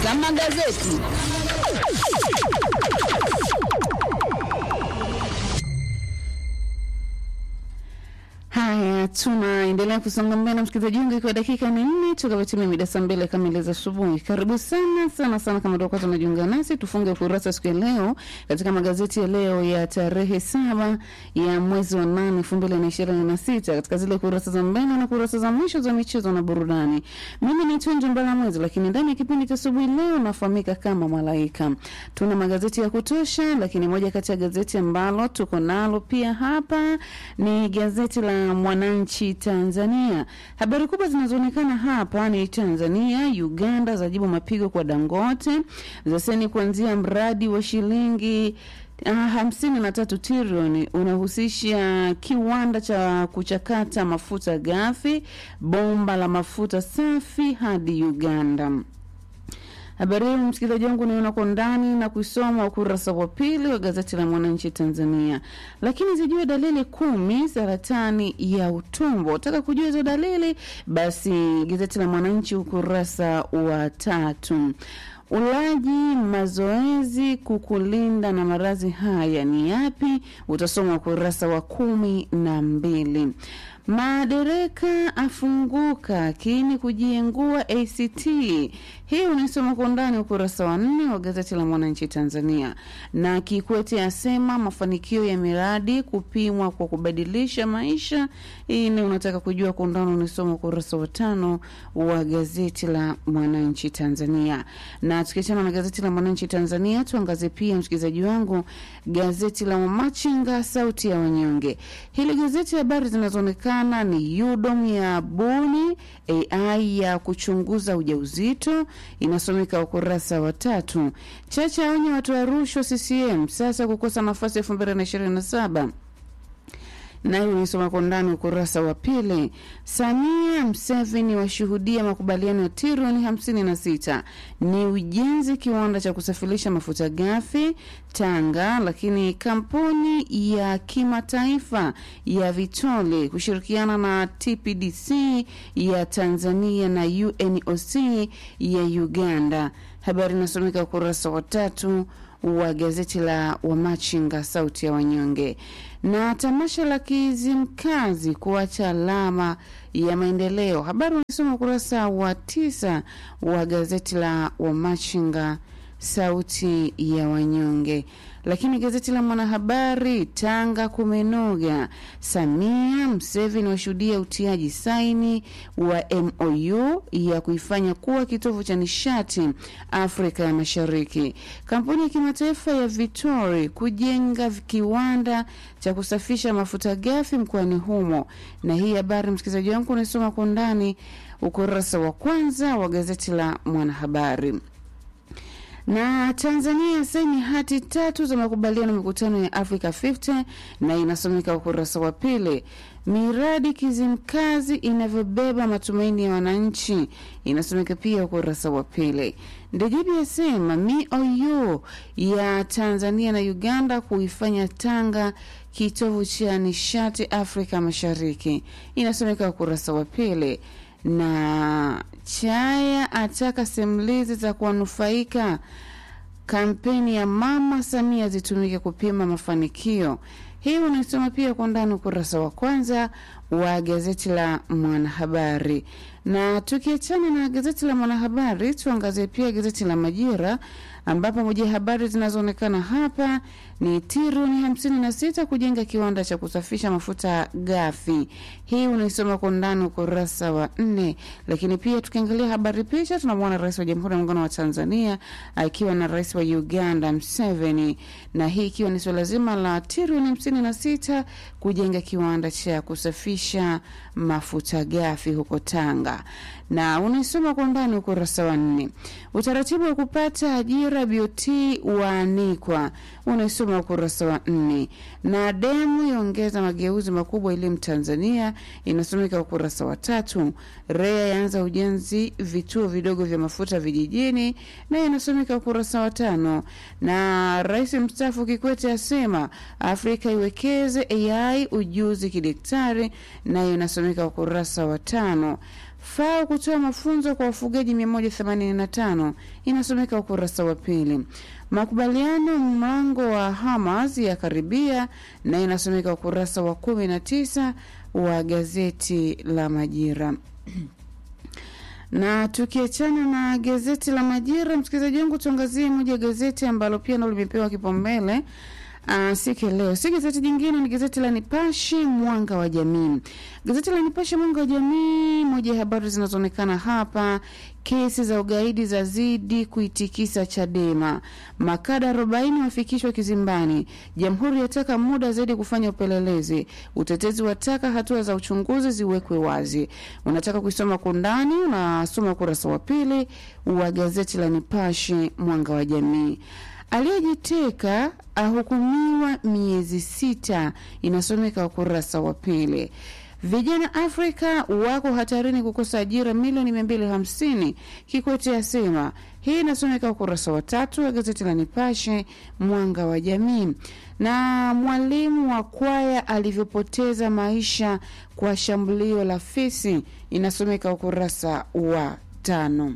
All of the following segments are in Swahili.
za magazeti. Haya, tunaendelea kusonga mbele, msikilizaji wangu, ikiwa dakika ni nne tukapotimia mida saa mbili kamili za asubuhi. Karibu sana sana sana, kama ndio kwanza unajiunga nasi, tufunge ukurasa siku ya leo katika magazeti ya leo ya tarehe saba ya mwezi wa nane elfu mbili na ishirini na sita katika zile kurasa za mbele na kurasa za mwisho za michezo na burudani. Mimi ni Tunjo Mbala Mwezi, lakini ndani ya kipindi cha asubuhi leo nafahamika kama Malaika. Tuna magazeti ya kutosha, lakini moja kati ya gazeti ambalo tuko nalo pia hapa ni gazeti la Mwananchi Tanzania. Habari kubwa zinazoonekana hapa ni Tanzania, Uganda zajibu mapigo kwa Dangote, zaseni kuanzia mradi wa shilingi uh, hamsini na tatu trilioni unahusisha kiwanda cha kuchakata mafuta ghafi, bomba la mafuta safi hadi Uganda. Habari hii msikilizaji wangu niona kwa ndani na kuisoma ukurasa wa pili wa gazeti la Mwananchi Tanzania. Lakini zijue dalili kumi saratani ya utumbo. Utaka kujua hizo dalili? Basi gazeti la Mwananchi ukurasa wa tatu. Ulaji, mazoezi kukulinda na maradhi haya ni yapi? Utasoma ukurasa wa kumi na mbili. Madereka afunguka kini kujiengua ACT. Hii unaisoma kwa undani ukurasa wa nne wa gazeti la Mwananchi Tanzania. Na Kikwete asema mafanikio ya miradi kupimwa kwa kubadilisha maisha. Hii ni unataka kujua kwa undani, unaisoma ukurasa wa tano wa gazeti la Mwananchi Tanzania. Na tukiachana na gazeti la Mwananchi Tanzania, tuangazie pia msikilizaji wangu gazeti la Mamachinga, sauti ya wanyonge. Hili gazeti habari zinazoonekana ni UDOM ya buni AI ya kuchunguza ujauzito, inasomeka ukurasa wa tatu. Chacha aonye watu wa rushwa CCM sasa kukosa nafasi elfu mbili na ishirini na saba nayo unaisoma kwa ndani ukurasa wa pili. Samia Mseveni washuhudia makubaliano ya trilioni hamsini na sita ni ujenzi kiwanda cha kusafirisha mafuta ghafi Tanga, lakini kampuni ya kimataifa ya Vitole kushirikiana na TPDC ya Tanzania na UNOC ya Uganda. Habari inasomeka ukurasa wa tatu wa gazeti la Wamachinga sauti ya wanyonge. Na tamasha la Kizimkazi kuacha alama ya maendeleo, habari unasoma ukurasa wa tisa wa gazeti la Wamachinga sauti ya wanyonge. Lakini gazeti la Mwanahabari, Tanga kumenoga, Samia Mseveni washuhudia utiaji saini wa MOU ya kuifanya kuwa kitovu cha nishati Afrika ya Mashariki. Kampuni ya kimataifa ya Vitori kujenga kiwanda cha kusafisha mafuta ghafi mkoani humo. Na hii habari msikilizaji wangu unasoma kwa undani ukurasa wa kwanza wa gazeti la Mwanahabari na Tanzania saini hati tatu za makubaliano mikutano ya Africa 50 na inasomeka ukurasa wa pili. Miradi Kizimkazi inavyobeba matumaini ya wananchi inasomeka pia ukurasa wa pili. Ndejebe asema MOU ya Tanzania na Uganda kuifanya Tanga kitovu cha nishati Afrika Mashariki inasomeka ukurasa wa pili na Chaya ataka simulizi za kuwanufaika kampeni ya Mama Samia zitumike kupima mafanikio. Hii unaisoma pia kwa ndani ukurasa wa kwanza wa gazeti la Mwanahabari. Na tukiachana na gazeti la Mwanahabari, tuangazie pia gazeti la Majira ambapo moja ya habari zinazoonekana hapa ni trilioni hamsini na sita kujenga kiwanda cha kusafisha mafuta ghafi. Hii unaisoma kwa undani ukurasa wa nne. Lakini pia tukiangalia habari picha, tunamwona rais wa Jamhuri ya Muungano wa Tanzania akiwa na rais wa Uganda Museveni, na hii ikiwa ni suala zima la trilioni hamsini na sita kujenga kiwanda cha kusafisha mafuta ghafi huko Tanga na unaisoma kwa undani ukurasa wa nne. Utaratibu wa kupata ajira BOT waanikwa, unaisoma ukurasa wa nne. Na demu yaongeza mageuzi makubwa elimu Tanzania, inasomeka ukurasa wa tatu. REA yaanza ujenzi vituo vidogo vya mafuta vijijini, nayo inasomeka ukurasa wa tano. Na rais mstaafu Kikwete asema Afrika iwekeze AI ujuzi kidaktari, nayo inasomeka ukurasa wa tano. FAO kutoa mafunzo kwa wafugaji 185 inasomeka ukurasa wa pili. Makubaliano mlango wa Hamas ya karibia na inasomeka ukurasa wa 19 wa gazeti la Majira. na tukiachana na gazeti la Majira, msikilizaji wangu, tuangazie moja ya gazeti ambalo pia nalo limepewa kipaumbele Uh, siku leo si gazeti jingine, ni gazeti la Nipashe Mwanga wa Jamii. Gazeti la Nipashe Mwanga wa Jamii, moja ya habari zinazoonekana hapa, kesi za ugaidi za zidi kuitikisa Chadema, makada 40 wafikishwa kizimbani, jamhuri yataka muda zaidi kufanya upelelezi, utetezi wataka hatua za uchunguzi ziwekwe wazi. Unataka kuisoma kwa undani, unasoma ukurasa wa pili wa gazeti la Nipashe Mwanga wa Jamii. Aliyejiteka ahukumiwa miezi sita, inasomeka ukurasa wa pili. Vijana Afrika wako hatarini kukosa ajira milioni mia mbili hamsini, Kikwete asema. Hii inasomeka ukurasa wa tatu wa gazeti la Nipashe Mwanga wa Jamii. Na mwalimu wa kwaya alivyopoteza maisha kwa shambulio la fisi, inasomeka ukurasa wa tano.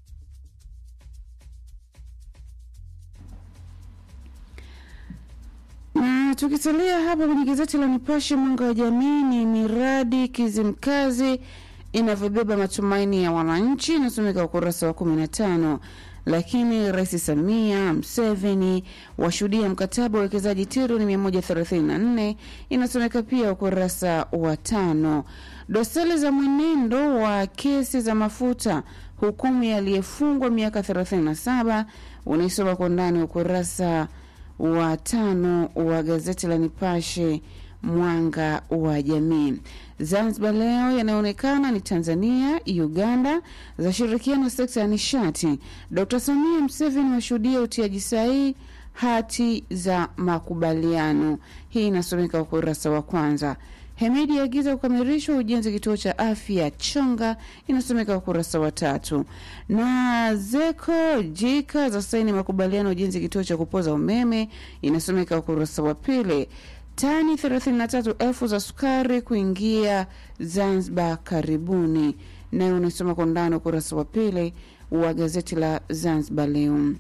na tukisalia hapa kwenye gazeti la Nipashe mwanga wa jamii, ni miradi Kizimkazi inavyobeba matumaini ya wananchi, inasomeka ukurasa wa kumi na tano. Lakini Rais Samia Mseveni washuhudia mkataba wa uwekezaji trilioni 134 inasomeka pia ukurasa wa tano. Dosari za mwenendo wa kesi za mafuta, hukumu ya aliyefungwa miaka 37 unaisoma kwa ndani ukurasa wa tano wa gazeti la Nipashe mwanga wa jamii. Zanzibar leo yanayoonekana ni Tanzania, Uganda zashirikiana sekta ya nishati. Dr Samia Mseveni washuhudia utiaji sahihi hati za makubaliano. Hii inasomeka ukurasa wa kwanza. Hemedi agiza kukamilishwa ujenzi kituo cha afya Chonga, inasomeka ukurasa wa tatu. Na Zeko Jika za saini makubaliano ujenzi kituo cha kupoza umeme, inasomeka ukurasa wa pili. Tani 33,000 za sukari kuingia Zanzibar karibuni, nayo unasoma kwa undani ukurasa wa pili wa gazeti la Zanzibar Leo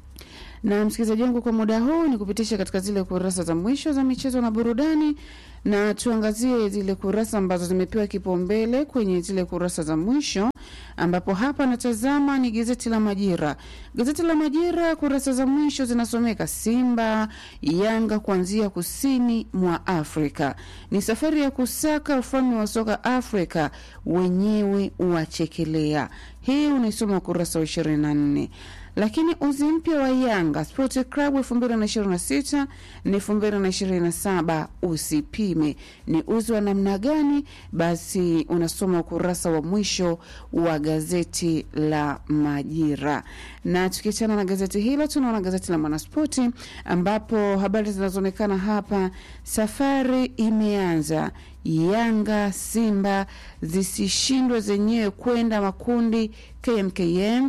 na msikilizaji wangu, kwa muda huu ni kupitisha katika zile kurasa za mwisho za michezo na burudani, na tuangazie zile kurasa ambazo zimepewa kipaumbele kwenye zile kurasa za mwisho, ambapo hapa natazama ni gazeti la Majira. Gazeti la Majira kurasa za mwisho zinasomeka Simba Yanga kuanzia kusini mwa Afrika, ni safari ya kusaka ufalme wa soka Afrika, wenyewe wachekelea. Hii unaisoma ukurasa wa ishirini na nne lakini uzi mpya wa Yanga Sport Club 2026 ni 2027, usipime ni uzi wa namna gani? Basi unasoma ukurasa wa mwisho wa gazeti la Majira. Na tukiachana na gazeti hilo, tunaona gazeti la Mwanaspoti ambapo habari zinazoonekana hapa, safari imeanza Yanga Simba zisishindwe zenyewe kwenda makundi. KMKM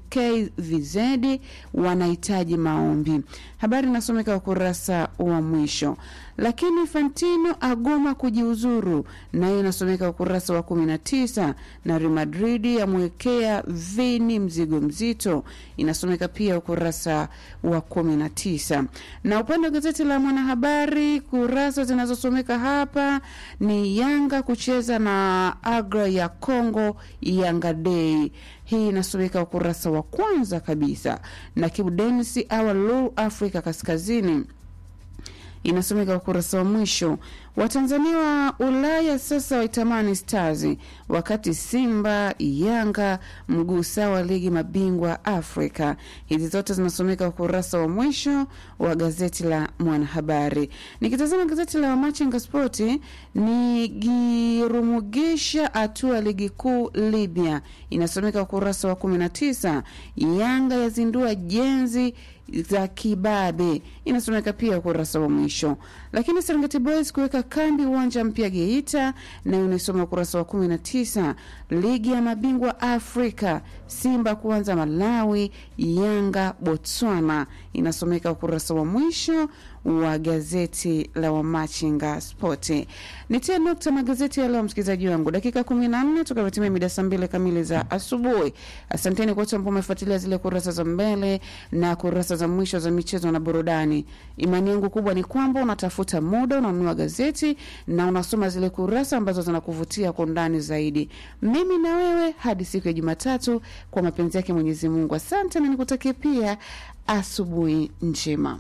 KVZ wanahitaji maombi. Habari inasomeka ukurasa wa mwisho. Lakini Fantino agoma kujiuzuru, nayo inasomeka ukurasa wa kumi na tisa. Na Real Madrid yamwekea Vini mzigo mzito, inasomeka pia ukurasa wa kumi na tisa. Na upande wa gazeti la Mwanahabari, kurasa zinazosomeka hapa ni Yanga kucheza na Agra ya Congo, Yanga Day hii inasomeka ukurasa wa kwanza kabisa, na Kibu Denis awa Lu Afrika Kaskazini inasomeka ukurasa wa mwisho. Watanzania wa Ulaya sasa waitamani Stars, wakati Simba Yanga mguu sawa ligi mabingwa Afrika. Hizi zote zinasomeka ukurasa wa mwisho wa gazeti la Mwanahabari. Nikitazama gazeti la Machinga Spoti ni girumugisha hatua ligi kuu Libya, inasomeka ukurasa wa 19. Yanga yazindua jenzi za kibabe inasomeka pia ukurasa wa mwisho. Lakini Serengeti Boys kuweka kambi uwanja mpya Geita, nayo inasoma ukurasa wa 19. Ligi ya mabingwa Afrika, Simba kuanza Malawi, Yanga Botswana, inasomeka ukurasa wa mwisho wa gazeti la Wamachinga Spoti. Nitie nukta magazeti ya leo, msikilizaji wangu, dakika kumi na nne tukavyotimia mida saa mbili kamili za asubuhi. Asanteni kwa wote ambao umefuatilia zile kurasa za mbele na kurasa za mwisho za michezo na burudani. Imani yangu kubwa ni kwamba unatafuta muda, unanunua gazeti na unasoma zile kurasa ambazo zinakuvutia kwa undani zaidi. Mimi na wewe hadi siku ya Jumatatu, kwa mapenzi yake Mwenyezi Mungu. Asante na nikutakie pia asubuhi njema.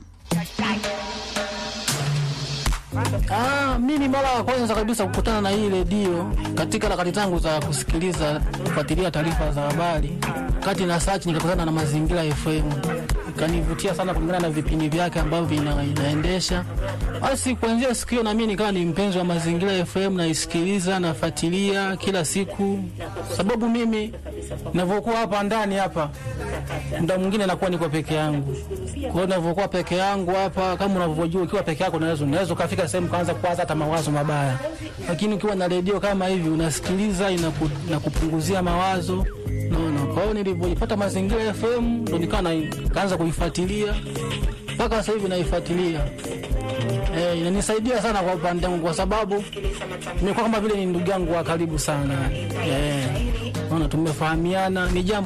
Ah, mimi mara ya kwanza kabisa kukutana na hii redio katika harakati zangu za kusikiliza kufuatilia taarifa za habari, kati na search nikakutana na Mazingira FM, ikanivutia sana kulingana na vipindi vyake ambavyo vina, inaendesha. Basi kuanzia siku hiyo na mimi nikawa ni mpenzi wa Mazingira FM, naisikiliza nafuatilia kila siku, sababu mimi ninavyokuwa hapa ndani hapa muda mwingine nakuwa niko peke yangu. Kwa hiyo ninavyokuwa peke yangu hapa, kama unavyojua, ukiwa peke yako unaweza unaweza ukafika sehemu kaanza kuwaza hata mawazo mabaya, lakini ukiwa na redio kama hivi unasikiliza, inaku, inakupunguzia mawazo naona. Kwa hiyo nilivyopata Mazingira FM ndo nikawa na- kaanza kuifuatilia mpaka sasa hivi naifuatilia. Eh, inanisaidia sana kwa upande wangu kwa sababu nimekuwa kama vile ni ndugu yangu wa karibu sana. Eh, naona tumefahamiana, ni jambo